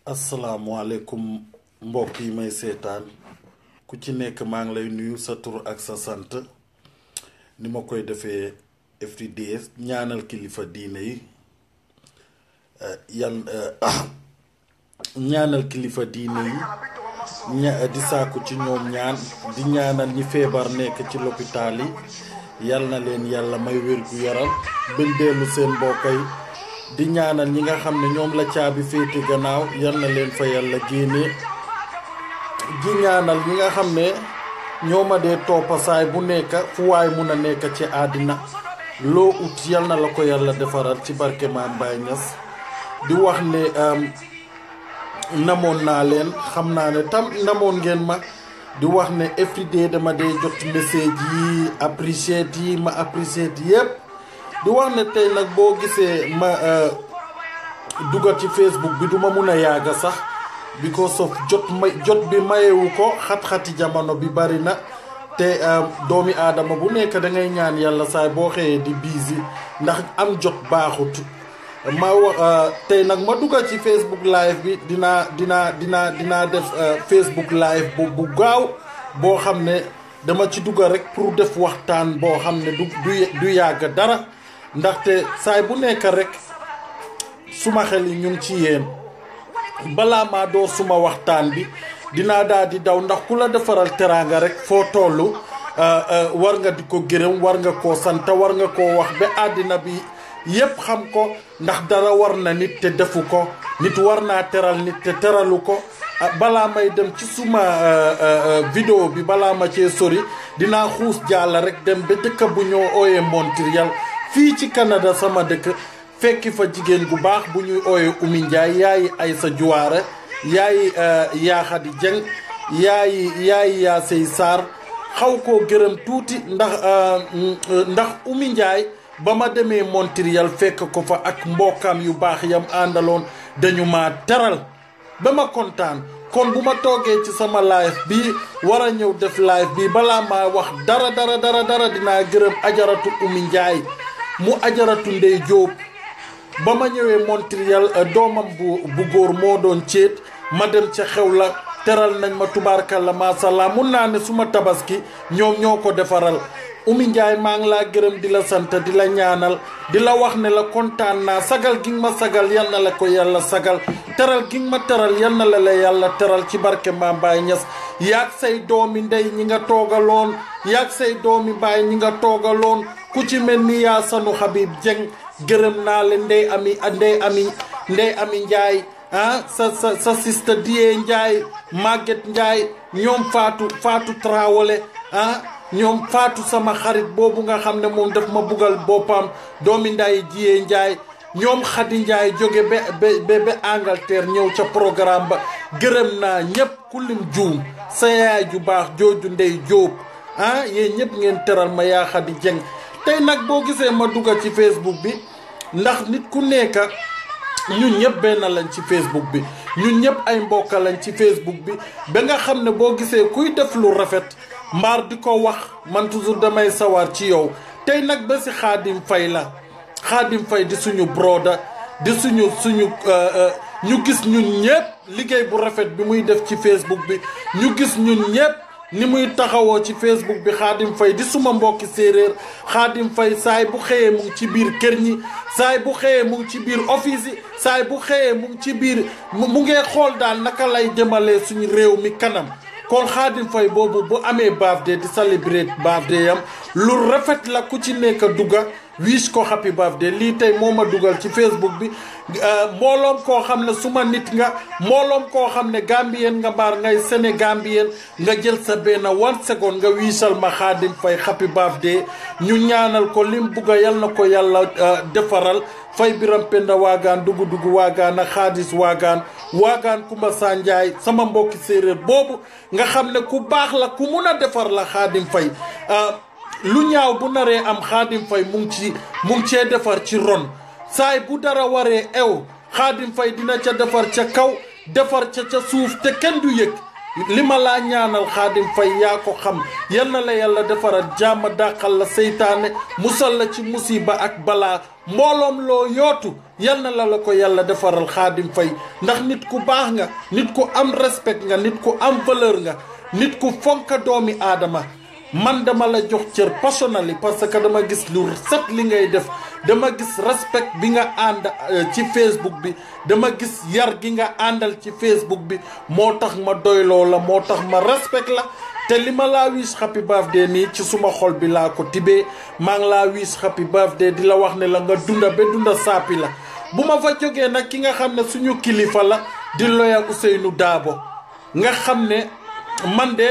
asalaamualeykum mbokk yi may seetaan ku ci nekk maa ngi lay nuyu sa tur ak sa sant ni ma koy defee every day ñaanal kilifa diine yi yan ñaanal kilifa diine yi ña di sàkku ci ñoom ñaan di ñaanal ñi feebar nekk ci lopitaal yi yal na leen yàlla may wér gu yaram bañ dellu seen mbokk yi di ñaanal ñi nga xam ne ñoom la caabi féete gannaaw yal na leen fa yàlla génnee di ñaanal ñi nga xam ne ñoo ma dee toppasaay bu nekk fu waay mun a nekk ci àddina loo ut yal na la ko yàlla defaral ci barke Maam Baye Niass di wax ne namoon naa leen xam naa ne tam namoon ngeen ma di wax ne everyday dama dee jot message yi appreciate yi ma appreciate yépp di wax ne tey nag boo gisee ma dugal ci Facebook bi duma mun a yàgga sax because of jot may jot bi mayewu ko xat-xati jamono bi bari na te doomi aadama bu nekk da ngay ñaan yàlla saay boo xëyee di busy ndax am jot baaxut ma wax tey nag ma dugal ci Facebook live bi dinaa dinaa dinaa dinaa def Facebook live bu bu gaaw boo xam ne dama ci dugal rek pour def waxtaan boo xam ne du du du yàgg dara ndaxte saay bu nekk rek suma xel yi ñu ngi ci yéen balaa maa door suma waxtaan bi dinaa daal di daw ndax ku la defaral teraanga rek foo toll war nga di ko gërëm war nga koo sant war nga koo wax ba àddina bi yépp xam ko ndax dara war na nit te defu ko nit war naa teral nit te teralu ko balaa may dem ci suma vidéo bi balaa ma cee sori dinaa xuus jàll rek dem ba dëkk bu ñoo ooyee Montréal fii ci Canada sama dëkk fekki fa jigéen gu baax bu ñuy ooyee Oumy Ndiaye yaayi Aysa Juwaare yaayi Yaaxadi Jeng yaayi yaayi Yaasey Sarr xaw koo gërëm tuuti ndax ndax Oumy Ndiaye ba ma demee Montréal fekk ko fa ak mbokkam yu baax yam àndaloon dañu ma teral ba ma kontaan kon bu ma toogee ci sama live bi war a ñëw def live bi balaa maa wax dara dara dara dara dinaa gërëm ajaratu Oumy Ndiaye mu ajaratu Ndey Jóob ba ma ñëwee Montréal doomam bu bu góor moo doon céet ma dem ca xew la teral nañ ma tubaarkalla maasàllaa mun naa ne suma tabaski ñoom ñoo ko defaral Oumy Ndiaye maa ngi laa gërëm di la sant di la ñaanal di la wax ne la kontaan naa sagal gi nga ma sagal yal na la ko yàlla sagal teral gi nga ma teral yal na la la yàlla teral ci barke Maam Baye Niass yaag say doomi ndey ñi nga toogaloon yaag say doomi baay ñi nga toogaloon ku ci mel ni yaa sanu Habib Dieng gërëm naa leen ndey ami ndey ami ndey ami Ndiaye ah sa sa sa sista Dieye Ndiaye Maguette Ndiaye ñoom Fatou Fatou Traoré ah ñoom faatu sama xarit boobu nga xam ne moom daf ma buggal boppam doomi nday jiyee njaay ñoom xadi njaay jóge ba ba ba Angleterre ñëw ca programme ba gërëm naa ñépp ku lim juum sa yaay ju baax jooju ndey jóob ah yéen ñëpp ngeen teral ma yaa xadi jeng tey nag boo gisee ma duggal ci Facebook bi ndax nit ku nekk ñun ñëpp benn lañ ci Facebook bi ñun ñëpp ay mbokk lañ ci Facebook bi ba nga xam ne boo gisee kuy def lu rafet mbaar di ko wax man toujours damay sawar ci yow tey nag ba si xaadim fay la xaadim fay di suñu broda di suñu suñu ñu gis ñun ñëpp liggéey bu rafet bi muy def ci Facebook bi ñu gis ñun ñëpp ni muy taxawoo ci Facebook bi xaadim fay di suma mbokki séeréer xaadim fay saay bu xëyee mu ngi ci biir kër ñi saay bu xëyee mu ngi ci biir office yi saay bu xëyee mu ngi ci biir mu ngee xool daal naka lay jëmalee suñu réew mi kanam kon xaadim fay boobu bu amee birthday di celebrate birthday yam lu rafet la ku ci nekk dugga wish ko happy birthday lii tey moo ma dugal ci Facebook bi mbooloom koo xam ne suma nit nga mbooloom koo xam ne gambien nga mbaar ngay sénégambien nga jël sa benn one second nga wiisal ma xaadim fay happy birthday ñu ñaanal ko lim bugga yal na ko yàlla defaral fay biram penda waagaan dugu dugu waagaan ak xaadis waagaan waagaan kumba sanjaay sama mbokki séeréer boobu nga xam ne ku baax la ku mun a defar la xaadim fay lu ñaaw bu naree am xaadim fay mu ngi ci mu ngi cee defar ci ron saay bu dara waree ew xaadim fay dina ca defar ca kaw defar ca ca suuf te kenn du yëg li ma laa ñaanal xaadim fay yaa ko xam yal na la yàlla defaral jàmm dàqal la seytaane musal la ci musiba ak balaa mbooloom loo yootu yal na la la ko yàlla defaral xaadim fay ndax nit ku baax nga nit ku am respect nga nit ku am valeur nga nit ku fonka doomi aadama man dama la jox cër personnellement parce que dama gis lu set li ngay def dama gis respect bi nga ànd ci Facebook bi dama gis yar gi nga àndal ci Facebook bi moo tax ma doyloo la moo tax ma respect la te li ma laa wish happy birthday nii ci suma xol bi laa ko tibee maa ngi laa wish happy birthday di la wax ne la nga dunda ba dunda saapi la bu ma fa jógee nag ki nga xam ne suñu kilifa la di loya Ousseynou Daabo nga xam ne man de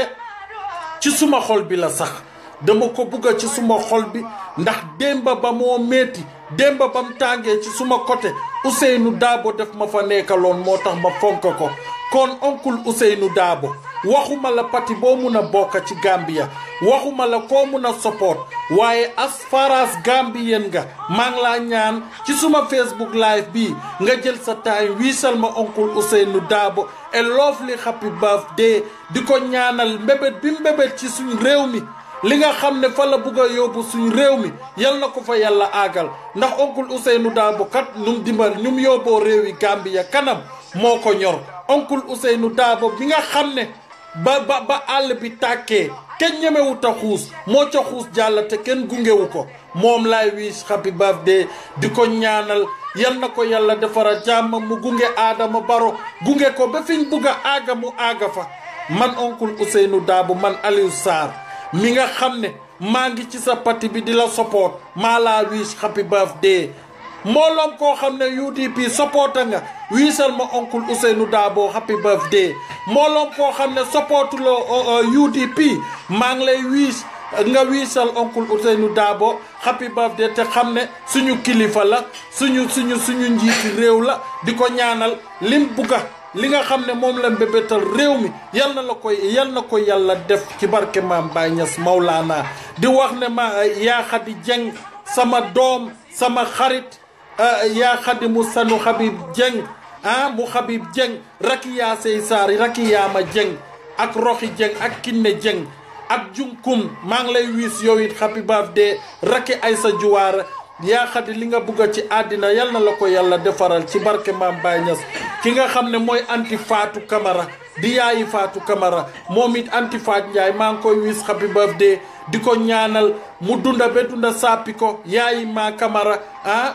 ci suma xol bi la sax dama ko bugga ci suma xol bi ndax démba ba moo metti démba ba mu tàngee ci suma côté Ousseynou Daabo def ma fa nekkaloon moo tax ma fonk ko kon oncle Ousseynou Daabo waxuma la pati boo mun a bokk ci Gambia waxuma la koo mun a support waaye as far as Gambien nga maa ngi laa ñaan ci suma Facebook live bi nga jël sa time wiisal ma oncle Ousseynou Daabo a lovely happy birthday di ko ñaanal mbébét bi mbébét ci suñ réew mi li nga xam ne fa la bugg a yóbbu suñ réew mi yal na ko fa yàlla aagal ndax oncle Ousseynou Daabo kat num dimbal ñum yóbboo réew yi Gambia kanam moo ko ñor oncle Ousseynou Daabo bi nga xam ne ba ba ba àll bi tàkkee kenn ñemewut a xuus moo ca xuus jàll te kenn gungewu ko moom laay wish happy birthday di ko ñaanal yal na ko yàlla defara jàmm mu gunge Adama Baro gunge ko ba fiñ bugg a aaga mu aaga fa man oncle Ousseynou Daabo man Aliou Sarr mi nga xam ne maa ngi ci sa pati bi di la support maa laa wish happy birthday mbooloom koo xam ne UDP supporta nga wiisal ma oncle Ousseynou Daabo happy birthday mbooloom koo xam ne supportuloo UDP maa ngi lay wiis nga wiisal oncle Ousseynou Daabo happy birthday te xam ne suñu kilifa la suñu suñu suñu njiiti réew la di ko ñaanal lim bugga li nga xam ne moom la mbébétal réew mi yal na la koy yal na ko yàlla def ci barke maam Baye Niass Maulana di wax ne ma yaa Xadi Jeng sama doom sama xarit yaa Xadi mu sanu Habib Jeng ah mu Habib Jeng raki yaa sey saar raki yaa ma Jeng ak Roxi Jeng ak Kinne Jeng ak Junkum maa ngi lay wiis yow it happy birthday raki Aysa Juwaar yaa Xadi li nga bugg ci àddina yal na la ko yàlla defaral ci barke maam Baye Niass ki nga xam ne mooy anti Fatou Camara di yaayi Fatou Camara moom it anti Fatou Ndiaye maa ngi koy wiis happy birthday di ko ñaanal mu dunda ba dunda sàppi ko yaayi maa Camara ah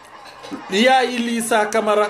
yaayi Lisa Camara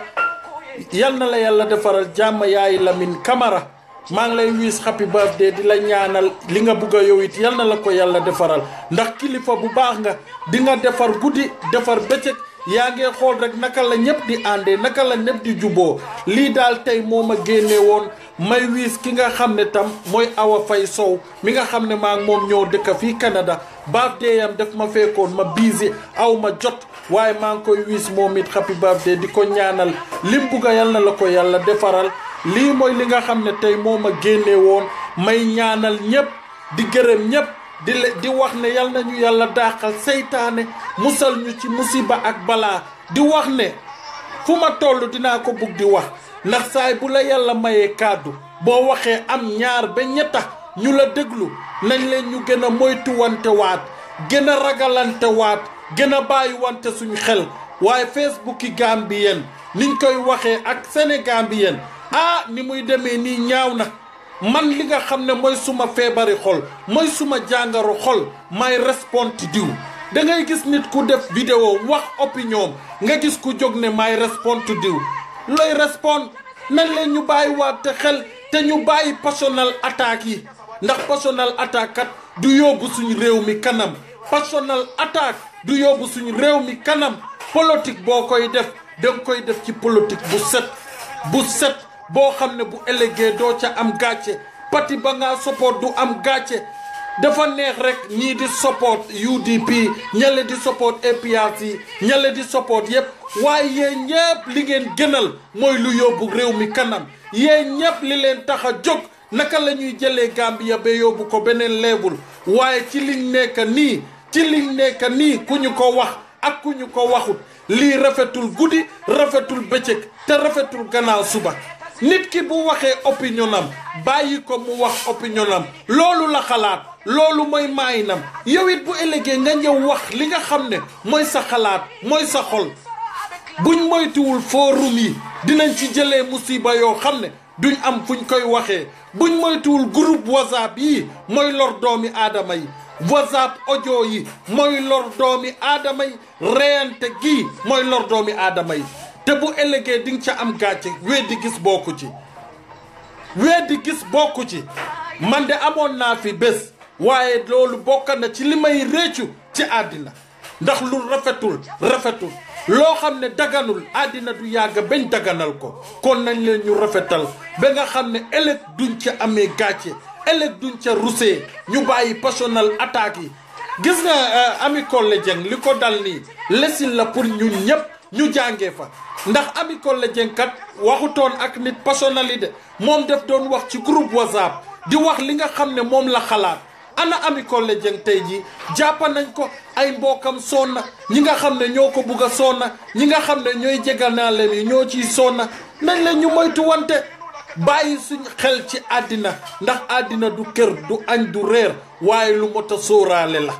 yal na la yàlla defaral jàmm yaayi Lamine Camara maa ngi lay wiis happy birthday di la ñaanal li nga bugg a yow it yal na la ko yàlla defaral ndax kilifa bu baax nga di nga defar guddi defar bëccëg yaa ngi xool rek naka la ñëpp di àndee naka la ñëpp di juboo lii daal tey moo ma génne woon may wiis ki nga xam ne tam mooy Awa Fay Sow mi nga xam ne maa ngi moom ñoo dëkk fii Canada birthday yam def ma fekkoon ma busy aw ma jot waaye maa ngi koy wiis moom it happy birthday di ko ñaanal lim bugga yal na la ko yàlla defaral lii mooy li nga xam ne tey moo ma génne woon may ñaanal ñëpp di gërëm ñëpp di di wax ne yal nañu yàlla daaxal seytaane musal ñu ci musiba ak balaa di wax ne fu ma toll dinaa ko bugg di wax ndax saay bu la yàlla mayee kàddu boo waxee am ñaar ba ñetta ñu la déglu nañ leen ñu gën a moytuwante waat gën a ragalante waat gën a bàyyi wante suñu xel waaye Facebook yi Gambien niñ koy waxee ak Sénégambien ah ni muy demee nii ñaaw na man li nga xam ne mooy suma feebari xol mooy suma jàngaro xol may responde diw da ngay gis nit ku def vidéo wax opinion nga gis ku jóg ne may responde diw looy respond nañ leen ñu bàyyi waat te xel te ñu bàyyi personal attaque yi ndax personal attaque kat du yóbbu suñu réew mi kanam personal attaque du yóbbu suñu réew mi kanam politique boo koy def danga koy def ci politique bu set bu set boo xam ne bu ëllëgee doo ca am gàcce pati ba nga support du am gàcce dafa neex rek ñii di support UDP ñale di support APRC ñale di support yépp waaye yéen ñépp li ngeen gënal mooy lu yóbbu réew mi kanam yéen ñépp li leen tax a jóg naka la ñuy jëlee Gambia ba yóbbu ko beneen leebul waaye ci liñ nekk nii ci liñ nekk nii ku ñu ko wax ak ku ñu ko waxut lii rafetul guddi rafetul bëccëg te rafetul gannaaw suba nit ki bu waxee opinion am bàyyi ko mu wax opinion am loolu la xalaat loolu mooy maayinam yow it bu ëllëgee nga ñëw wax li nga xam ne mooy sa xalaat mooy sa xol buñ moytuwul forum yi dinañ ci jëlee musiba yoo xam ne duñ am fuñ koy waxee buñ moytuwul groupe whatsapp yi mooy lor doomi aadama yi whatsapp audio yi mooy lor doomi aadama yi reyante gii mooy lor doomi aadama yi te bu ëllëgee di nga ca am gàcce weddi gis bokku ci weddi gis bokku ci man de amoon naa fi bés waaye loolu bokk na ci li may réccu ci àddina ndax lu rafetul rafetul loo xam ne daganul àddina du yàgg bañ daganal ko kon nañ leen ñu rafetal ba nga xam ne ëllëg duñ ca amee gàcce ëllëg duñ ca rusee ñu bàyyi personnel attaque yi gis nga Ami Collé Dieng li ko dal nii lesin la pour ñun ñëpp ñu jàngee fa ndax Ami Collé Dieng kat waxutoon ak nit personnalité moom def doon wax ci groupe whatsapp di wax li nga xam ne moom la xalaat ana Ami Collé Dieng tey jii jàppa nañ ko ay mbokkam sonna ñi nga xam ne ñoo ko bugg a sonna ñi nga xam ne ñooy jeganaaleen yi ñoo ciy sonna nañ leen ñu moytu wante bàyyi suñ xel ci àddina ndax àddina du kër du añ du reer waaye lu mot a sóoraale la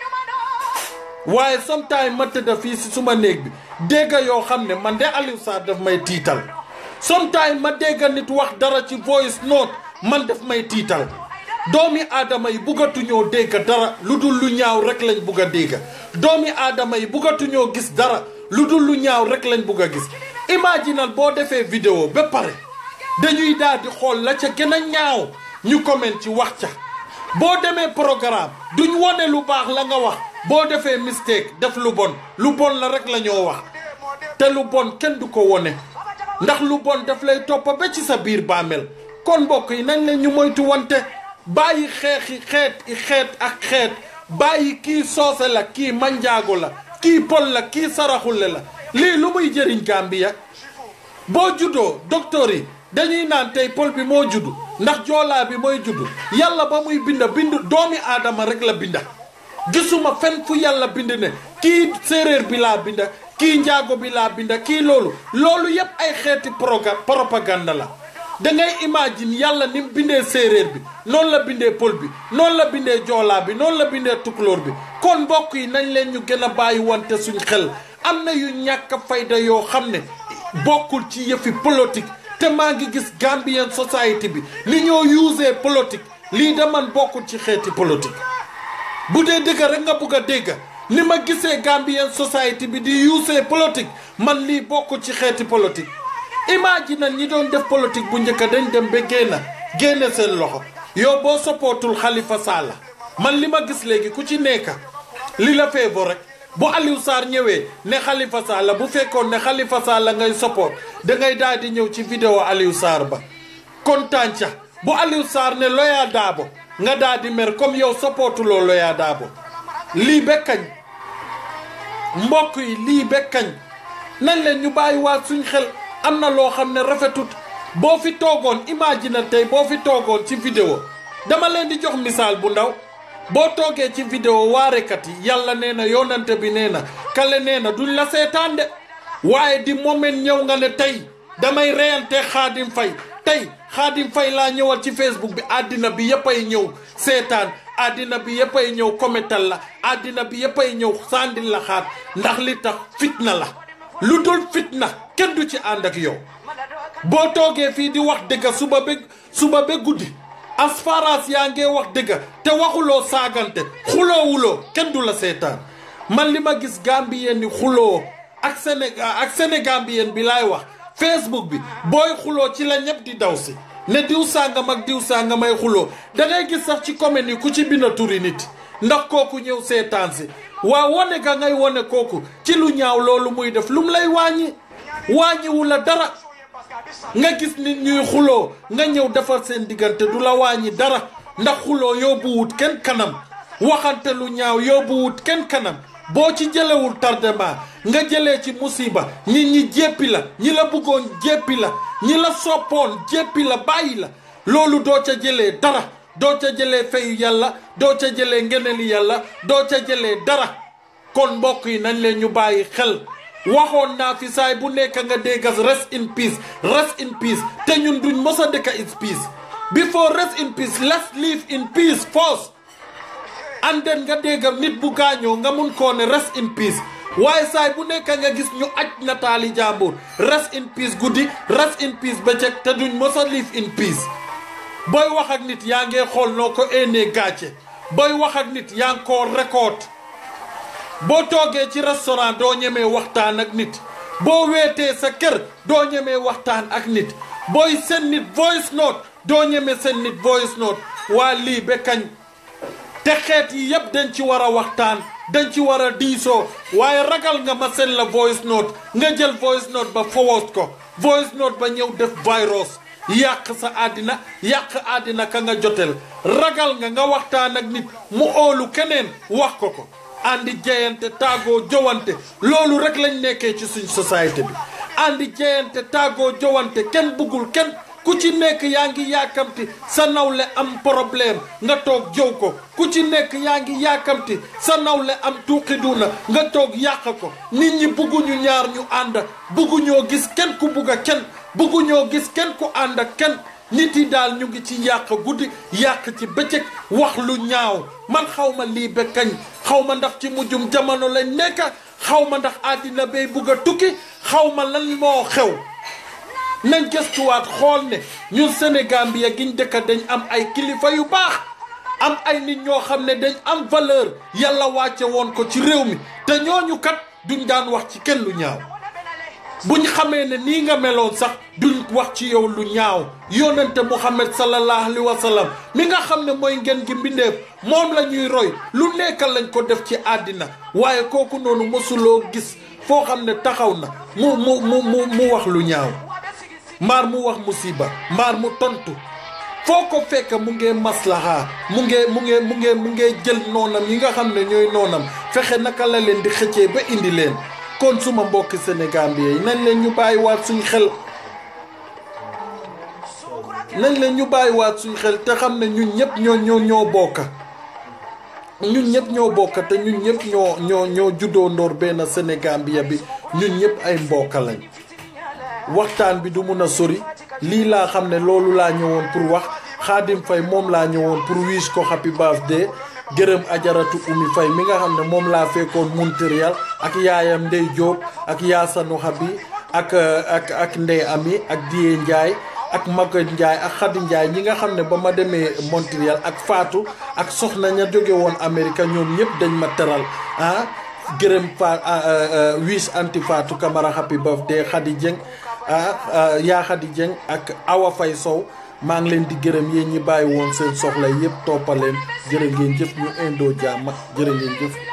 waaye sometime ma tëdda fii si suma néeg bi dégg yoo xam ne man de Aliou Sarr daf may tiital sometime ma dégg nit wax dara ci voice note man daf may tiital doomi aadama yi buggatuñoo dégg dara lu dul lu ñaaw rek lañ bugg a dégg doomi aadama yi buggatuñoo gis dara lu dul lu ñaaw rek lañ bugg a gis imaginal boo defee vidéo ba pare dañuy daal di xool la ca gën a ñaaw ñu comment ci wax ca boo demee programme duñ wone lu baax la nga wax boo defee mistake def lu bon lu bon la rek la ñoo wax te lu bon kenn du ko wone ndax lu bon daf lay toppa ba ci sa biir bàmmeel kon mbokk yi nañ leen ñu moytu wante bàyyi xeexi xeet i xeet ak xeet bàyyi kii soose la kii manjaago la kii pol la kii saraxule la lii lu muy jëriñ Gambia boo juddoo docteur yi dañuy naan tey pol bi moo juddu ndax joolaa bi mooy juddu yàlla ba muy binda bind doomi aadama rek la binda gisuma fen fu yàlla bind ne kii séeréer bi laa binda kii njaago bi laa binda kii loolu loolu yépp ay xeeti proga propagande la da ngay imagine yàlla ni mu bindee séeréer bi noonu la bindee pël bi noonu la bindee joolaa bi noonu la bindee tukulóor bi kon mbokk yi nañ leen ñu gën a bàyyi wante suñ xel am na yu ñàkk fayda yoo xam ne bokkul ci yëfi politique te maa ngi gis Gambian society bi ni ñoo usee politique lii da man bokkul ci xeeti politique bu dee dëgg rek nga bugg a dégg ni ma gisee Gambian society bi di usee politique man lii bokkul ci xeeti politique imagine ñi doon def politique bu njëkk dañ dem ba génn génne seen loxo yow boo soppootul Halifa Sallah man li ma gis léegi ku ci nekk li la feebo rek bu Aliou Sarr ñëwee ne Halifa Sallah bu fekkoon ne Halifa Sallah ngay soppoot da ngay daal di ñëw ci vidéo Aliou Sarr ba kontaan ca bu Aliou Sarr ne Loya Dabo nga daal di mer comme yow soppootuloo Loya Dabo lii ba kañ mbokk yi lii ba kañ nañ leen ñu bàyyi waat suñ xel am na loo xam ne rafetut boo fi toogoon imagine tey boo fi toogoon ci vidéo dama leen di jox misaal bu ndaw boo toogee ci vidéo waarekat yi yàlla nee na yonante bi nee na kale nee na duñ la seetaan de waaye di moment ñëw nga ne tey damay reyante xaadim fay tey xaadim fay laa ñëwal ci facebook bi àddina bi yëpp ay ñëw seetaan àddina bi yëpp ay ñëw kometal la àddina bi yëpp ay ñëw sandil la xaat ndax li tax fitna la lu dul fitna kenn du ci ànd ak yow boo toogee fii di wax dëgg suba ba suba ba guddi as far as yaa ngee wax dëgg te waxuloo saagante xuloowuloo kenn du la seetaan man li ma gis gambien ni xuloo ak Sénégal ak sénégambien bi laay wax facebook bi booy xuloo ci la ñëpp di daw si ne diw sàngam ak diw sàngam ay xuloo da ngay gis sax ci commune yi ku ci bind turi nit ndax kooku ñëw seetaan si waa wone ga ngay wone kooku ci lu ñaaw loolu muy def lum lay wàññi wàññiwu la dara nga gis nit ñuy xuloo nga ñëw defar seen diggante du la wàññi dara ndax xuloo yóbbuwut kenn kanam waxante lu ñaaw yóbbuwut kenn kanam boo ci jëlewul tardement nga jëlee ci musiba ñi ñi jéppi la ñi la bëggoon jéppi la ñi la soppoon jéppi la bàyyi la loolu doo ca jëlee dara doo ca jëlee fayu yàlla doo ca jëlee ngeneli yàlla doo ca jëlee dara kon mbokk yi nañ leen ñu bàyyi xel waxoon naa fi saay bu nekk nga déggas rest in peace rest in peace te ñun duñ mos a dëkk in peace before rest in peace let's live in peace first and then nga dégg nit bu gaañoo nga mun koo ne rest in peace waaye saay bu nekk nga gis ñu aj nataali jàmbur rest in peace guddi rest in peace bëccëg te duñ mos a live in peace booy wax ak nit yaa ngee xool noo ko éenee gàcce booy wax ak nit yaa ngi koo record boo toogee ci restaurant doo ñemee waxtaan ak nit boo weetee sa kër doo ñemee waxtaan ak nit booy seen nit voice note doo ñemee seen nit voice note waa lii ba kañ te xeet yi yëpp dañ ci war a waxtaan dañ ci war a diisoo waaye ragal nga ma seen la voice note nga jël voice note ba forward ko voice note ba ñëw def virus yàq sa àddina yàq àddina ka nga jotel ragal nga nga waxtaan ak nit mu óolu keneen wax ko ko andi jeyante tàggoo jowante loolu rek lañ nekkee ci suñ société bi andi jeyante tàggoo jowante kenn bëggul kenn ku ci nekk yaa ngi yaakamti sa nawle am problème nga toog jow ko ku ci nekk yaa ngi yaakamti sa nawle am tuuqiduna nga toog yàq ko nit ñi bugguñu ñaar ñu ànd bugguñoo gis kenn ku bugg a kenn bugguñoo gis kenn ku ànd ak kenn nit yi daal ñu ngi ci yàq guddi yàq ci bëccëg wax lu ñaaw man xaw ma lii ba kañ xaw ma ndax ci mujjum jamono lañ nekk xaw ma ndax àddina bay bugg a tukki xaw ma lan moo xew nañ gëstuwaat xool ne ñun Sénégal bi giñ dëkk dañ am ay kilifa yu baax am ay nit ñoo xam ne dañ am valeur yàlla wàcce woon ko ci réew mi te ñooñu kat duñ daan wax ci kenn lu ñaaw buñ xamee ne nii nga meloon sax duñ wax ci yow lu ñaaw yonente Muhammad sallallahu alayhi wa sallam mi nga xam ne mooy ngeen gi mbindeef moom la ñuy roy lu nekk lañ ko def ci àddina waaye kooku noonu mosuloo gis foo xam ne taxaw na mu mu mu mu mu wax lu ñaaw maar mu wax musiba maar mu tontu foo ko fekk mu ngee maslaha mu ngee mu ngee mu ngee mu ngee jël noonam yi nga xam ne ñooy noonam fexe naka la leen di xëccee ba indi leen kon suma mbokki Sénégal bi yi nañ leen ñu bàyyiwaat suñ xel nañ leen ñu bàyyiwaat suñ xel te xam ne ñun ñëpp ñoo ñoo ñoo bokka ñun ñëpp ñoo bokka te ñun ñëpp ñoo ñoo ñoo juddoo ndoor benn Sénégal bi bi ñun ñëpp ay mbokka lañ waxtaan bi du mun a sori lii laa xam ne loolu laa ñëwoon pour wax Xaadim Fay moom laa ñëwoon pour wish ko happy birthday gërëm ajaratu Umi Fay mi nga xam ne moom laa fekkoon Montréal ak yaayam Ndey Jóob ak Yaasanu Habi ak ak ak Ndey Ami ak Diye Njaay ak Maguette Njaay ak Xadi Njaay ñi nga xam ne ba ma demee Montréal ak Faatu ak soxna ña jóge woon Amérique ñoom ñëpp dañ ma teral ah gërëm fa wish anti Faatu Camara happy birthday Xadi Jeng ah yaa Xadi Jeng ak Awa Fay Sow maa ngi leen di gërëm yéen ñi bàyyi woon seen soxla yëpp toppaleen jërë ngeen jëf ñu indoo jàmm jërë ngeen jëf